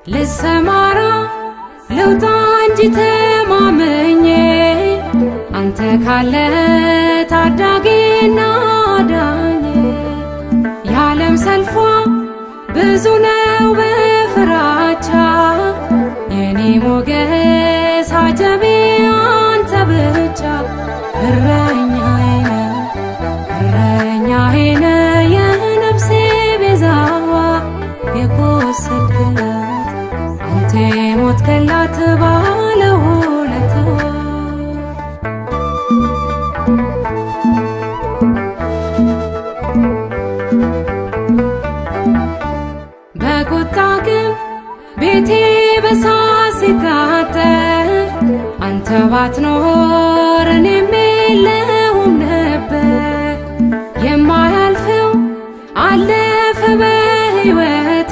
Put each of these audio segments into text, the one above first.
ልሰማራ ልውጣ እንጂ ተማመኜ አንተ ካለ ታዳጊና ዳኝ የዓለም ሰልፏ ብዙ ነው በፍራቻ የኔ ሞገስ አጀቤ አንተ ብቻ እረኛዬ ነህ እረኛዬ ነህ የነፍሴ ቤዛዋ የቆሰልክላት አንተ የሞትክላት ባለውለታዋ በቁጣ ግን ቤቴ በሳት ሲቃጠል አንተ ባትኖር እኔም የለሁም ነበር። የማያልፈው አለፈ በሕይወቴ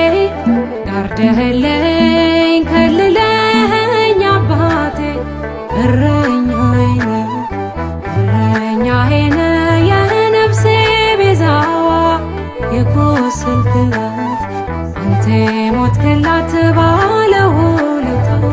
ጋርደህልኝ ከልለኸኝ አባቴ እረኛዬ ነህ እረኛዬ ነህ የነፍሴ ቤዛዋ የቆሰልክላት አንተ የሞትክላት ባለውለታዋ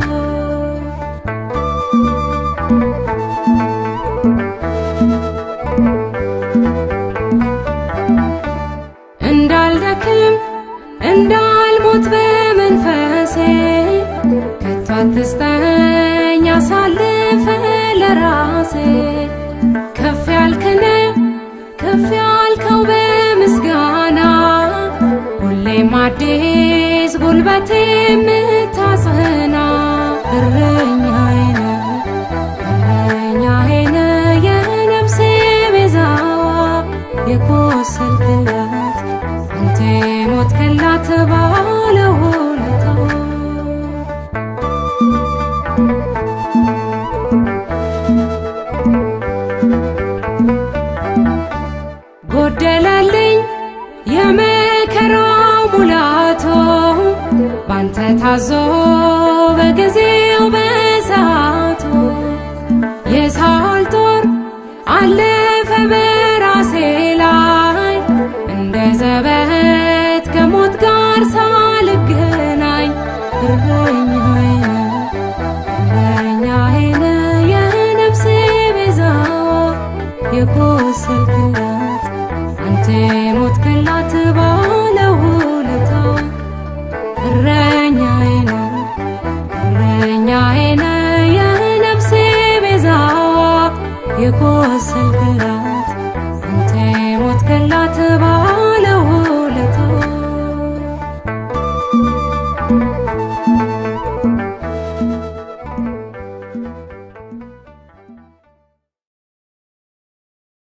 እንዳልደክም እንዳልሞት በመንፈሴ ከቶ አትስጠኝ አሳልፈ ለራሴ ከፍ ያልክነ ከፍ ያልከው በምስጋና ሁሌም አዲስ ጉልበቴ የምታጸና እረኛዬ ነህ እረኛዬ ነህ የነፍሴ ቤዛዋ የቆሰልክላት አንተ የሞትክላት ባለውለታዋ ጎደለልኝ የመከራው ሙላቶ ባንተ ታዞ በጊዜው በሰዓቱ የሳኦል ጦር አለፈ በራሴ ላይ እንደ ዘበት ከሞት ጋር ሳልገናኝ እረኛዬ ነህ እረኛዬ ነህ የነፍሴ ቤዛዋ የቆሰልክላት አንተ የሞትክላት ባለውለታዋ እረኛዬ ነህ እረኛዬ ነህ የነፍሴ ቤዛዋ የቆሰል